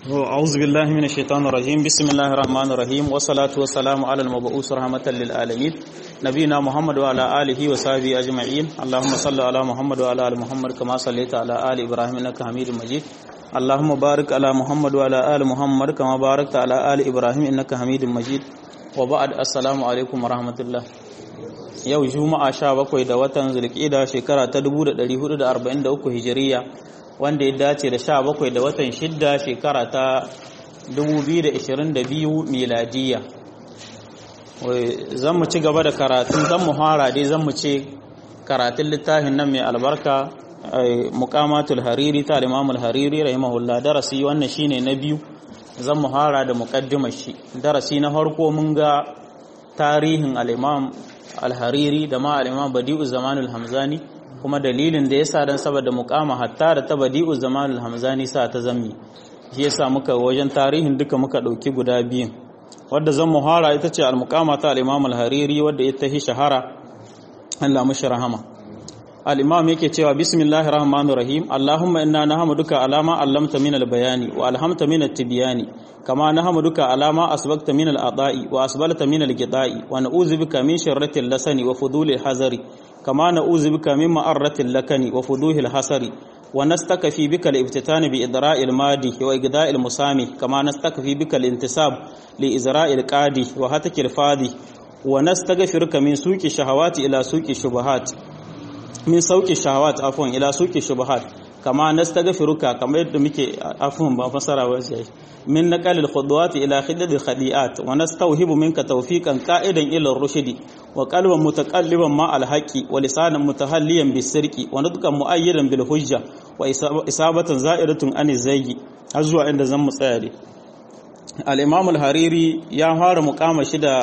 أعوذ بالله من الشيطان الرجيم بسم الله الرحمن الرحيم والصلاة والسلام على المبعوث رحمة للعالمين نبينا محمد وعلى آله وصحبه أجمعين اللهم صل على محمد وعلى آل محمد كما صليت على آل إبراهيم إنك حميد مجيد اللهم بارك على محمد وعلى آل محمد كما باركت على آل إبراهيم إنك حميد مجيد وبعد السلام عليكم ورحمة الله yau juma'a sha bakwai da watan zulkida shekara ta 1443 hijiriya wanda ya dace da sha bakwai da watan shidda shekara ta 2022 miladiya zan mu ci gaba da karatun zan mu fara dai zan mu ce karatun littafin nan mai albarka muqamatul hariri ta imamul hariri rahimahullah darasi wannan shine na biyu zan mu fara da muqaddimar shi darasi na farko mun ga tarihin al-imam al-hariri da ma al-imam badi'u zamanul hamzani kuma dalilin da yasa dan saboda muqama hatta da ta badi'u zamanul hamzani sa ta zammi shi yasa muka wajen tarihin duka muka dauki guda biyun wadda zan muhara ita ce al-muqama ta al-imam al-hariri wadda ita hi shahara Allah mushi rahama al-imam yake cewa bismillahir rahmanir rahim allahumma inna nahmaduka alama allamta min al-bayani wa alhamta min at-tibyani kama nahmaduka alama asbagta min al-ada'i wa asbalta min al-qida'i wa na'udhu bika min sharrati al-lasani wa fuduli al-hazari kama na'udhu bika min ma'arrati al-lakani wa fuduhi al-hasari wa nastakfi bika al-iftitan bi idra'i al-madi wa igda'i al-musami kama nastakfi bika al-intisab li izra'i al-qadi wa hataki al-fadi wa nastaghfiruka min suqi shahawati ila suqi shubuhat min sauki shahawat afwan ila suki shubuhat kama nastaghfiruka kamar yadda muke afwan ba fasara ba sai min naqalil khudwat ila khidadil khadiat wa nastawhibu minka tawfiqan qa'idan ila ar-rushdi wa qalban mutaqalliban ma al-haqqi wa lisanan mutahalliyan bis-sirqi wa nutqan mu'ayyidan bil hujja wa isabatan za'iratun an zayyi har zuwa inda zan mu tsaya dai al-imam al-hariri ya fara muqama shi da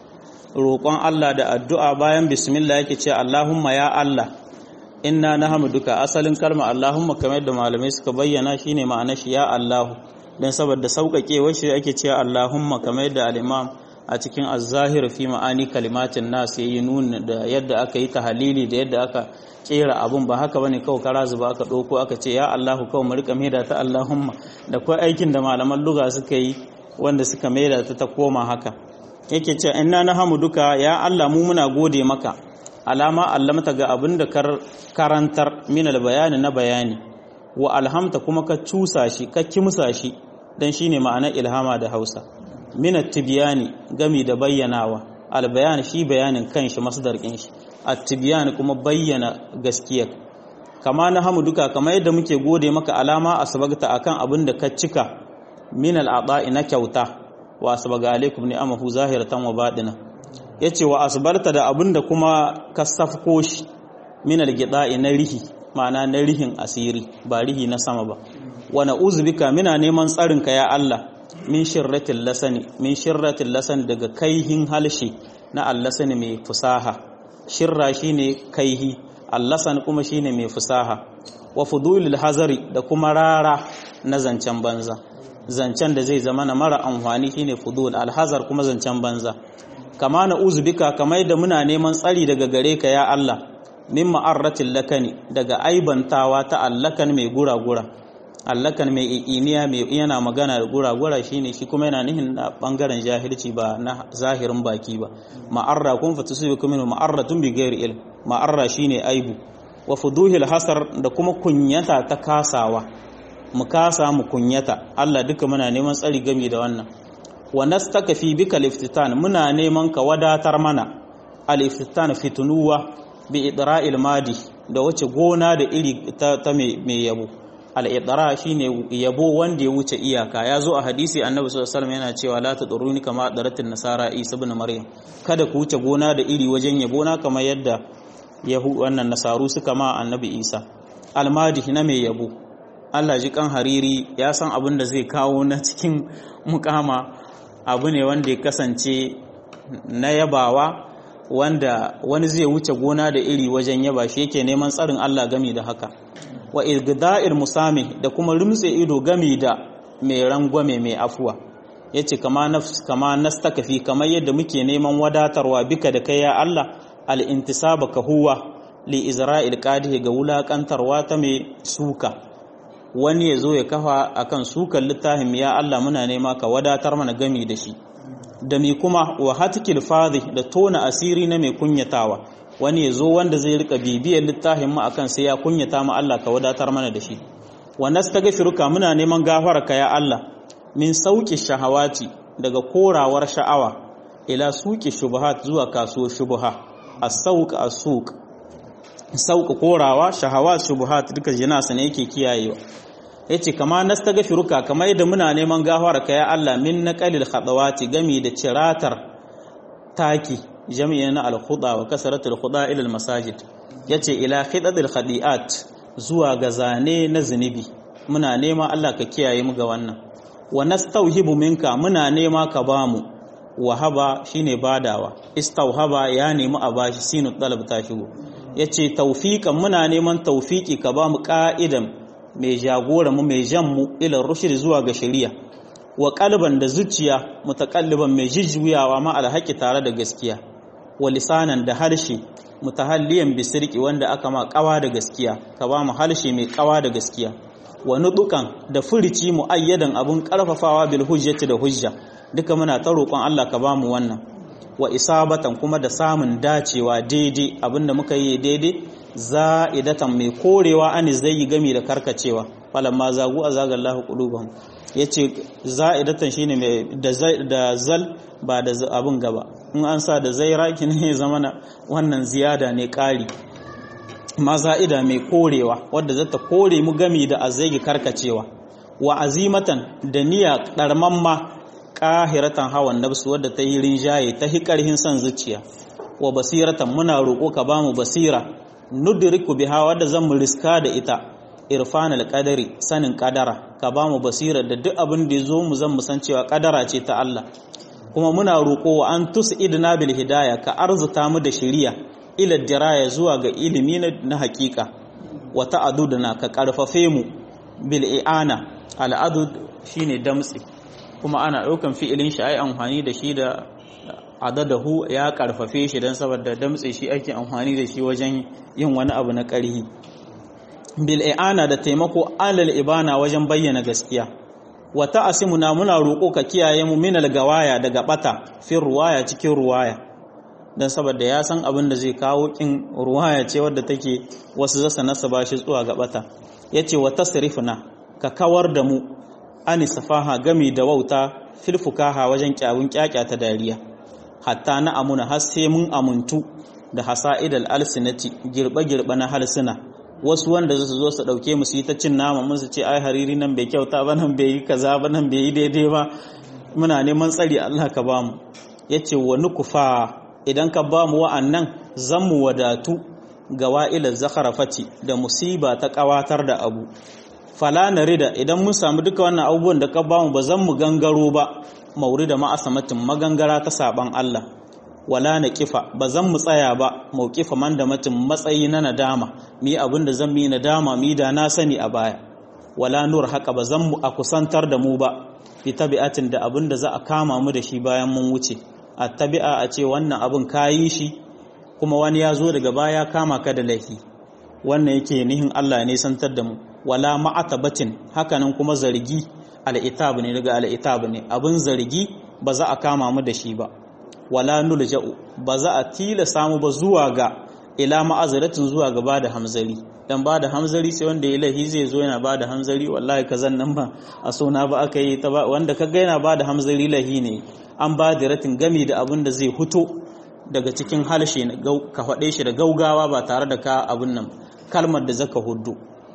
roƙon Allah da addu'a bayan bismillah yake ce Allahumma ya Allah inna na duka asalin kalma Allahumma kamar da malamai suka bayyana shine ma'ana shi ya Allahu dan saboda sauƙaƙewar shi ake cewa Allahumma kamar da al-Imam a cikin az-zahir fi ma'ani kalimatin nas yayi nuna da yadda aka yi tahalili da yadda aka kera abun ba haka bane kawai kara zuba aka ɗauko aka ce ya Allahu kawai mu rika maida ta Allahumma da kai aikin da malaman lugha suka yi wanda suka maida ta ta koma haka yake ce inna na duka ya Allah mu muna gode maka alama allamta ga abin da karantar min bayani na bayani wa alhamta kuma ka cusa shi ka kimsa shi dan shine ma'anar ilhama da Hausa min at-tibyani gami da bayyanawa albayan shi bayanin kanshi masdar kin shi at-tibyan kuma bayyana gaskiya kama na duka kamar yadda muke gode maka alama asbagta akan abin da ka cika min al-ada'i na kyauta wa asbaga alaikum ni'amahu zahiratan wa batina yace wa asbarta da abinda kuma ka safko shi min algida'i na rihi ma'ana na rihin asiri ba rihi na sama ba wa na'udhu bika mina neman tsarin ka ya Allah min shirratil lasani min shirratil lasan daga kaihin halshi na allasani mai fusaha shirra shine kaihi allasan kuma shine mai fusaha wa fudulil hazari da kuma rara na zancen banza zancen da zai zama na mara amfani shine fudul alhazar kuma zancen banza kama na uzubika kamar da muna neman tsari daga gare ka ya Allah min ma'arratil lakani daga aibantawa ta allakan mai gura-gura allakan mai iniya mai yana magana da gura-gura shine shi kuma yana nihin da bangaren jahilci ba na zahirin baki ba ma'arra kun fatusibikum min ma'arratun bi ghairi ilm ma'arra shine aibu wa fuduhil hasar da kuma kunyata ta kasawa mu kasa mu kunyata Allah duka muna neman tsari gami da wannan wa nastakafi bika liftitan muna neman ka wadatar mana al-iftitan fitunuwa bi idra'il madi da wace gona da iri ta, ta mai yabo al-idra shine yabo wanda ya wuce iyaka ya zo a hadisi annabi sallallahu alaihi wasallam yana cewa la taduruni kama daratin nasara isa ibn maryam kada ku wuce gona da iri wajen yabo na kamar yadda yahu wannan nasaru suka ma annabi isa al-madi na mai yabo Allah ji kan hariri ya san abin da zai kawo na cikin mukama abu ne wanda ya kasance na yabawa wanda wani zai wuce gona da iri wajen yaba shi yake neman tsarin Allah gami da haka wa irgida'il musami da kuma rumtse ido gami da mai rangwame mai afuwa yace kama nafs kama nastakafi kamar yadda muke neman wadatarwa bika da kai ya Allah al-intisaba ka huwa li izra'il qadihi ga wulakantarwa ta mai suka wani ya zo ya kafa akan sukan littafin ya Allah muna nema ka wadatar mana gami da shi da mi kuma wa hatikil fadhi da tona asiri na mai kunyatawa wani ya zo wanda zai rika bibiyar littafin mu akan sai ya kunyata mu Allah ka wadatar mana da shi wa nastaghfiruka muna neman gafararka ya Allah min sauki shahawati daga korawar sha'awa ila suki shubuhat zuwa kasuwar shubuha as-sauq as-suq sauka korawa shahawat shubuhat duka jinasa ne yake kiyayewa yace kama nastaghfiruka kama yadda muna neman gafara ka ya Allah min naqalil khadawati gami da ciratar taki jami'i na al-khuda wa kasratul khuda ila al-masajid yace ila khidadil khadiat zuwa ga zane na zunubi muna nema Allah ka kiyaye mu ga wannan wa nastauhibu minka muna nema ka bamu wahaba shine badawa istauhaba ya nemi a bashi sinu talab ta shigo yace tawfiqan muna neman tawfiki ka bamu ka'idan mai jagora mu mai jan mu ila rushd zuwa ga shari'a wa qalban da zuciya mutakalliban mai jijjuyawa ma alhaqi tare da gaskiya wa lisanan da harshe mutahalliyan bisirki wanda aka ma kawa da gaskiya ka bamu harshe mai kawa da gaskiya wa nudukan da furici muayyadan abun karfafawa bil hujjati da hujja duka muna ta roƙon Allah ka bamu wannan wa isabatan kuma da samun dacewa daidai abinda muka yi daidai za'idatan mai korewa ani zai yi gami da karkacewa falamma zagu azagallahu qulubahum yace za'idatan shine mai da zal ba da abin gaba in an sa da zaira ne zamana wannan ziyada ne ƙari maza'ida mai korewa wadda zata kore mu gami da azai karkacewa wa azimatan da niyya ɗarmamma ƙahiratan hawan nafsu wadda ta yi rinjaye ta hi ƙarhin son zuciya wa basiratan muna roƙo ka ba mu basira nudriku biha wadda zan mu riska da ita irfan alqadari sanin ƙadara ka ba mu basira da duk abin da ya zo mu zan mu san cewa ƙadara ce ta Allah kuma muna roƙo wa an tus'idna bil hidaya ka arzuta mu da shiriya ila diraya zuwa ga ilimi na haƙiƙa wa ta'adudna ka ƙarfafe mu bil i'ana al'adud shine damtsi kuma ana ɗaukan fi'ilin shi ai amfani da shi da adadahu ya karfafe shi don saboda damtse shi ake amfani da shi wajen yin wani abu na ƙarhi bil i'ana da taimako alal ibana wajen bayyana gaskiya wa ta'asimuna muna roƙo ka kiyaye mu minal gawaya daga bata fin ruwaya cikin ruwaya don saboda ya san abin da zai kawo kin ruwaya ce wadda take wasu zasa nasa ba shi zuwa ga bata yace wa tasrifuna ka kawar da mu ani safaha gami da wauta filfukaha wajen kyawun kyakya ta dariya hatta na amuna har sai mun amuntu da hasa'idal alsinati girbe-girbe na harsuna wasu wanda su zo su dauke mu su yi ta cin nama mun su ce ai hariri nan bai kyauta ba nan bai yi kaza ba nan bai yi daidai ba muna neman tsari Allah ka bamu yace wa nukufa idan ka bamu wa'annan zan mu wadatu ga wa'ilar zakharafati da musiba ta kawatar da abu fala na rida idan mun samu duka wannan abubuwan da ka bamu ba zan mu gangaro ba mauri da ma'asamatin magangara ta saban Allah wala na kifa ba zan mu tsaya ba maukifa man da matin matsayi na nadama mi abin da zan mi nadama mi da na sani a baya wala nur haka ba zan mu a kusantar da mu ba fi tabi'atin da abin da za a kama mu da shi bayan mun wuce a tabi'a a ce wannan abin kayi shi kuma wani ya zo daga baya kama ka da laifi wannan yake nihin Allah ne santar da mu wala ma'atabatin hakanan kuma zargi al'itab ne daga al'itab ne abin zargi ba za a kama mu da shi ba wala nulja'u ba za a tilasa mu ba zuwa ga ila ma'azaratin zuwa ga bada hamzari dan bada hamzari sai wanda ya lahi zai zo yana bada hamzari wallahi kazan nan ba a sona ba aka yi ta wanda kaga yana bada hamzari lahi ne an ba da ratin gami da abin da zai huto daga cikin halshe ka faɗe shi da gaugawa ba tare da ka abin nan kalmar da zaka hudu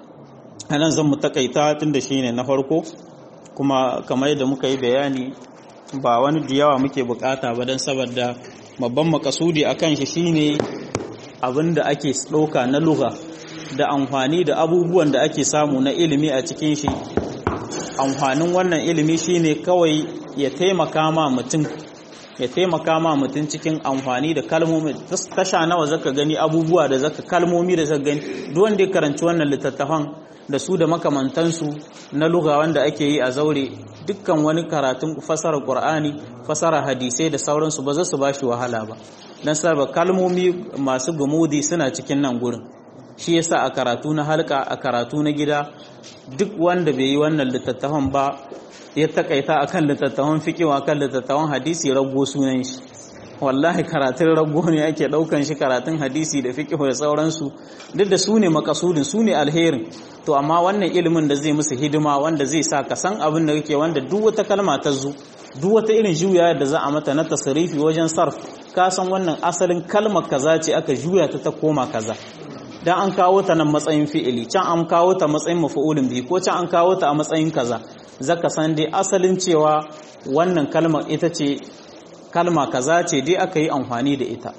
anan zan mu takaita tun da shine na farko kuma kamar yadda muka yi bayani ba wani da yawa muke bukata ba don saboda babban makasudi a kan shi shine abin da ake ɗauka na lugha da amfani da abubuwan da ake samu na ilimi a cikin shi amfanin wannan ilimi shine kawai ya taimaka ma mutum ya taimaka ma mutum cikin amfani da kalmomi tasha nawa zaka gani abubuwa da zaka kalmomi da zaka gani duk wanda ya karanci wannan littattafan da su da makamantansu na lugha wanda ake yi a zaure dukkan wani karatun fasara qur'ani fasara hadisai da sauransu ba za su bashi wahala ba dan saboda kalmomi masu gumudi suna cikin nan gurin shi yasa a karatu na halka a karatu na gida duk wanda bai yi wannan littattafan ba ya takaita akan littattafan fiqh akan littattafan hadisi rago sunan shi wallahi karatun rago ne ake daukan shi karatun hadisi da fiqh da sauransu duk da su ne makasudin su ne alherin to amma wannan ilimin da zai musu hidima wanda zai sa ka san abin da kake wanda duk wata kalma ta zu duk wata irin juya da za a mata na tasarifi wajen sarf ka san wannan asalin kalmar kaza ce aka juya ta ta koma kaza dan an kawo ta nan matsayin fi'ili can an kawo ta matsayin mafa'ulin bi ko can an kawo ta a matsayin kaza zaka san dai asalin cewa wannan kalmar ita ce kalma kaza ce dai aka yi amfani da ita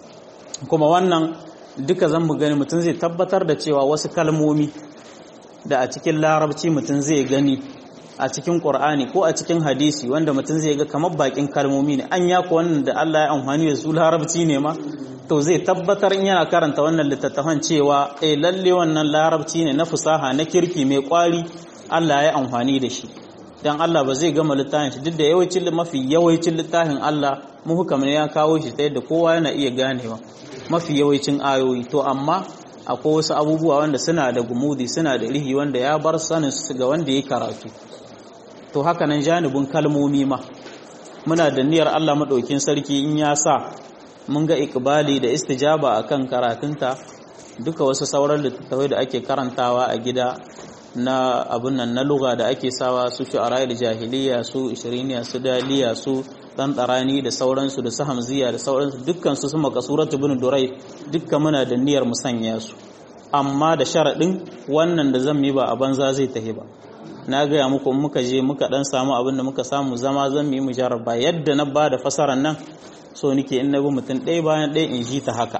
kuma wannan duka zan mu gani mutum zai tabbatar da cewa wasu kalmomi da a cikin larabci mutum zai gani a cikin ƙur'ani ko a cikin hadisi wanda mutum zai ga kamar bakin kalmomi ne an yaku wannan da Allah ya amfani da su larabci ne ma to zai tabbatar in yana karanta wannan littattafan cewa eh lalle wannan larabci ne na fusaha na kirki mai kwari Allah ya amfani da shi dan Allah ba zai gama littafin shi duk da yawancin mafi yawancin littafin Allah muhukam ne ya kawo shi ta yadda kowa yana iya ganewa mafi yawancin ayoyi to amma akwai wasu abubuwa wanda suna da gumudi suna da rihi wanda ya bar sanin su ga wanda ya karatu to haka nan janibin kalmomi ma muna da niyyar Allah madaukin sarki in ya sa mun ga ikbali da istijaba akan karatunta duka wasu sauran littattafai da ake karantawa a gida na abun nan na lugha da ake sawa su shu'ara'il jahiliya su ishiriniya su daliya su dan tsarani da sauransu da su hamziya da sauransu dukkan su su makasuratu bin durai dukkan muna da niyyar mu sanya su amma da sharadin wannan da zan yi ba a banza zai tahi ba na gaya muku muka je muka dan samu abin da muka samu zama zan yi mujarraba yadda na ba da fasaran nan so nike in na bi mutum ɗaya bayan ɗaya in ji ta haka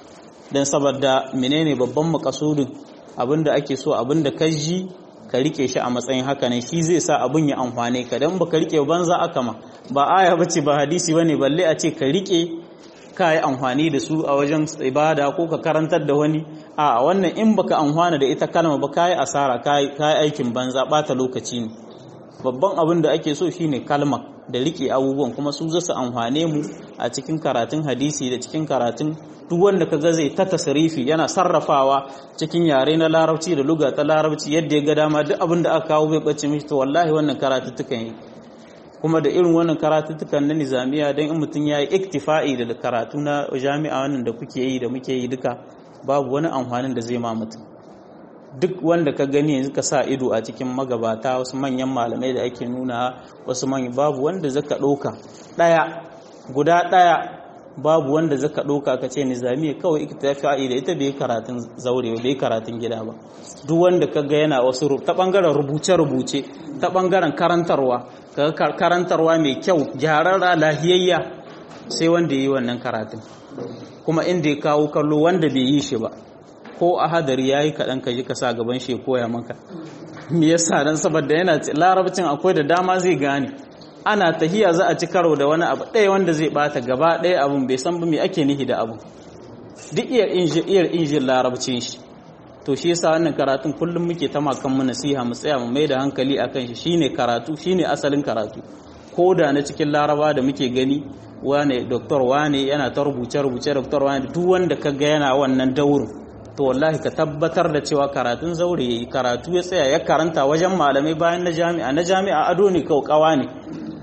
dan saboda menene babban makasudin abin da ake so abin da ka ji ka rike shi a matsayin haka ne shi zai sa abin ya amfane ka dan baka rike banza aka ma ba aya bace ba hadisi bane balle a ce ka rike ka yi amfani da su a wajen ibada ko ka karantar da wani a wannan in baka amfana da ita kalma ba ka yi asara ka yi aikin banza bata lokaci ne babban abin da ake so shine kalma da rike abubuwan kuma su zasu amfane mu a cikin karatun hadisi da cikin karatun duk wanda ka ga zai ta tasarifi yana sarrafawa cikin yare na larabci da luga ta larabci yadda ya ga dama duk abin da aka kawo bai bace mishi to wallahi wannan karatuttukan yi kuma da irin wannan karatuttukan na nizamiya don in mutum ya yi iktifa'i da karatu na jami'a wannan da kuke yi da muke yi duka babu wani amfanin da zai ma mutum duk wanda ka gani yanzu ka sa ido a cikin magabata wasu manyan malamai da ake nuna wasu manyan babu wanda zaka ɗauka ɗaya guda ɗaya babu wanda zaka ɗauka ka ce nizamiya kawai iktifa'i da ita bai karatun zaure bai karatun gida ba duk wanda ka ga yana wasu ta bangaren rubuce-rubuce ta bangaren karantarwa kaga karantarwa mai kyau gyararra lahiyayya sai wanda yi wannan karatun kuma inda ya kawo kallo wanda bai yi shi ba ko a hadari ya yi kaɗan ka ji ka sa gaban shi koya maka me yasa dan saboda yana larabcin akwai da dama zai gane ana tahiya za a ci karo da wani abu ɗaya wanda zai bata gaba ɗaya abun bai san ba me ake nihi da abu duk iyar iyar injin larabcin shi to shi yasa wannan karatun kullum muke ta makan mu nasiha mu tsaya mu mai da hankali akan shi shine karatu shine asalin karatu ko da na cikin laraba da muke gani wane doktor wane yana ta rubuce rubuce doktor wane duk wanda ka ga yana wannan daurin to wallahi ka tabbatar da cewa karatun zaure yayi karatu ya tsaya ya karanta wajen malamai bayan na jami'a na jami'a ado ne kaukawa ne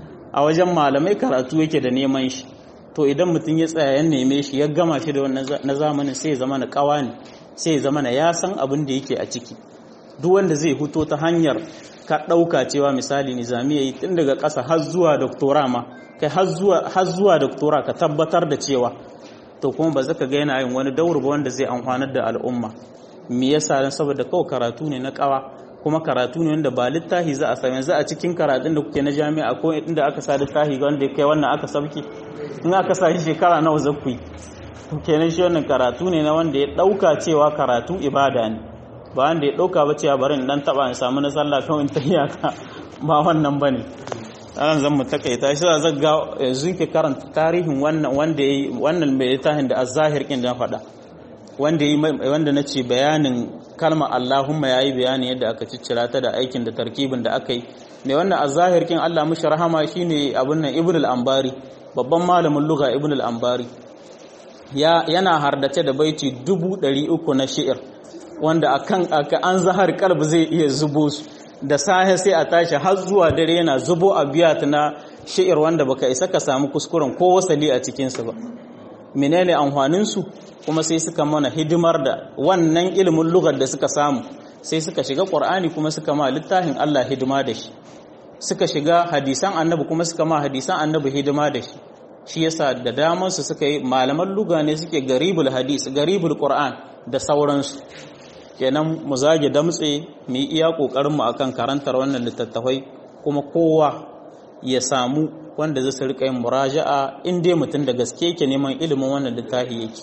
a wajen malamai karatu yake da neman shi to idan mutum ya tsaya ya neme shi ya gama shi da wannan na zamanin sai ya zama na kawa ne sai ya zama na ya san abin da yake a ciki duk wanda zai huto ta hanyar ka ɗauka cewa misali nizamiya yi tun daga ƙasa har zuwa doktora ma kai har zuwa doktora ka tabbatar da cewa to kuma ba zaka ga yana yin wani daur ba wanda zai amfanar da al'umma me yasa dan saboda kawai karatu ne na kawa kuma karatu ne wanda ba littafi za a same za a cikin karatun da kuke na jami'a ko inda aka sa littafi wanda kai wannan aka sabki in aka sa shi shekara nawa zakku to kenan shi wannan karatu ne na wanda ya dauka cewa karatu ibada ne ba wanda ya dauka ba cewa bari in dan taba in samu na sallah kawai in tayyaka ba wannan bane anan zan mu takaita shi zan ga yanzu ke karanta tarihin wannan wanda yayi wannan mai littafin da az-zahir kin da faɗa wanda yayi wanda nace bayanin kalma Allahumma yayi bayani yadda aka ciccira ta da aikin da tarkibin da aka yi mai wannan az-zahir kin Allah mushi rahama shine abun nan Ibn al-Ambari babban malamin lugha Ibn al-Ambari ya yana hardace da baiti dubu ɗari uku na shi'ir wanda akan an zahar kalb zai iya zubo su da sahe sai a tashi har zuwa dare yana zubo a biyat na shi'ir wanda baka isa ka samu kuskuren ko wasali a cikinsu ba menene amfanin su kuma sai suka mana hidimar da wannan ilimin lugar da suka samu sai suka shiga qur'ani kuma suka ma littafin Allah hidima da shi suka shiga hadisan annabi kuma suka ma hadisan annabi hidima da shi shi yasa da daman su suka yi malaman luga ne suke garibul hadis garibul qur'an da sauransu kenan mu zage damtse mu yi iya kokarin mu akan karantar wannan littattafai kuma kowa ya samu wanda zai rika yin muraja'a in dai mutum da gaske yake neman ilimin wannan littafi yake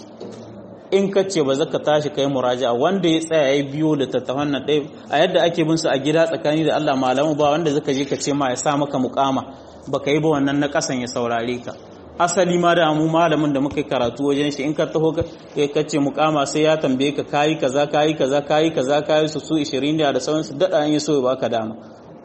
in ka ce ba za ka tashi kai muraja'a wanda ya tsaya ya biyo littattafan nan ɗaya a yadda ake bin su a gida tsakani da Allah malamu ba wanda zaka je ka ce ma ya sa maka mukama baka yi ba wannan na kasan ya saurare ka asali ma da mu malamin da muka karatu wajen shi in ka taho ka ce mukama sai ya tambaye ka kayi kaza kayi kaza kayi kaza kayi su su 20 da sauransu dada an yi so ya baka dama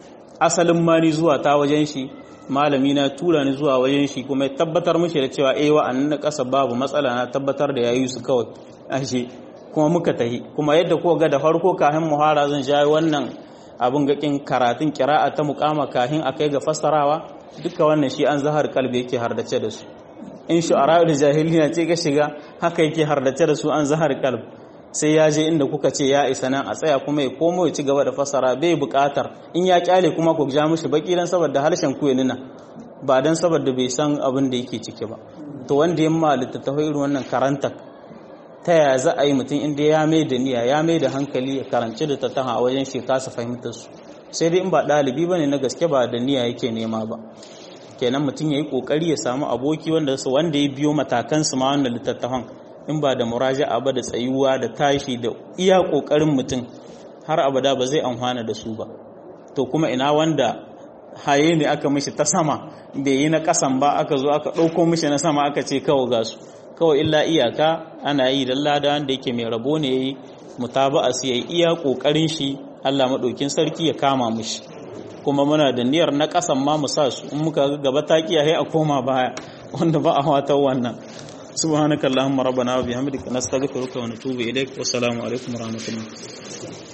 asalin ma ni zuwa ta wajen shi malami na tura ni zuwa wajen shi kuma ya tabbatar mishi da cewa eh wa'annan na kasa babu matsala na tabbatar da yayi su kawai ashe kuma muka tahi kuma yadda ko ga da farko kafin muhara zan jayi wannan abin gakin karatun kira'a ta mukama kafin akai ga fassarawa duka wannan shi an zahar kalbi yake hardace da su in shu'ara'ul jahiliya ce ga shiga haka yake hardace da su an zahar kalb sai ya je inda kuka ce ya isa nan a tsaya kuma ya komo ya ci gaba da fasara bai buƙatar in ya kyale kuma ku ja mishi baki dan saboda harshen ku ya nuna ba dan saboda bai san abin da yake ciki ba to wanda ya ma littattafai irin wannan karanta ta yaya za a yi mutum inda ya mai da niyya ya mai da hankali ya karanci da tattaha a wajen shi kasa fahimtar su sai dai in ba ɗalibi ba ne na gaske ba da niyya yake nema ba kenan mutum ya yi ƙoƙari ya samu aboki wanda su wanda ya biyo matakan su ma wanda littattafan in ba da muraja'a ba da tsayuwa da tashi da iya ƙoƙarin mutum har abada ba zai amfana da su ba to kuma ina wanda haye ne aka mishi ta sama bai yi na ƙasan ba aka zo aka ɗauko mishi na sama aka ce kawai ga su kawai illa iyaka ana yi da lada wanda yake mai rabo ne ya yi mutaba'a su ya yi iya ƙoƙarin shi Allah maɗaukin sarki ya kama mushi kuma muna da niyyar na ƙasan ma mu sa su in muka gaba ta kiyaye a koma baya wanda ba a wata wannan subhanakallahumma rabbana wa bihamdika nastaghfiruka wa natubu ilaik wa assalamu alaikum wa rahmatullah